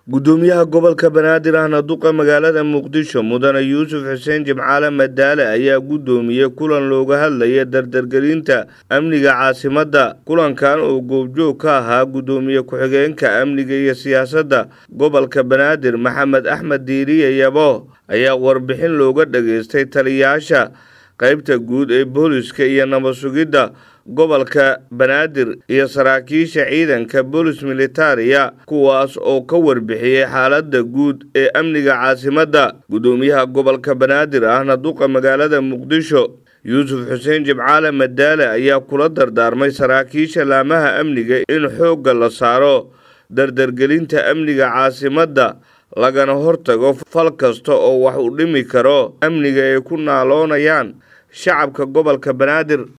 gudoomiyaha gobolka banaadir ahna duqa magaalada muqdisho mudane yuusuf xuseen jimcaale madaale ayaa gudoomiyey kulan looga hadlaya dardargelinta amniga caasimadda kulankan oo goobjoog ka ahaa gudoomiye ku-xigeenka amniga iyo siyaasadda gobolka banaadir maxamed axmed diiriye yabo ayaa warbixin looga dhageystay taliyayaasha qaybta guud ee booliska iyo nabad sugidda gobolka banaadir iyo saraakiisha ciidanka boolis militariya kuwaas oo ka warbixiyey xaaladda guud ee amniga caasimadda gudoomiyaha gobolka banaadir ahna duqa magaalada muqdisho yuusuf xuseen jimcaale madaale ayaa kula dardaarmay saraakiisha laamaha amniga in xoogga la saaro dardargelinta amniga caasimadda lagana hortago fal kasta oo wax u dhimi karo amniga ay ku naaloonayaan shacabka gobolka banaadir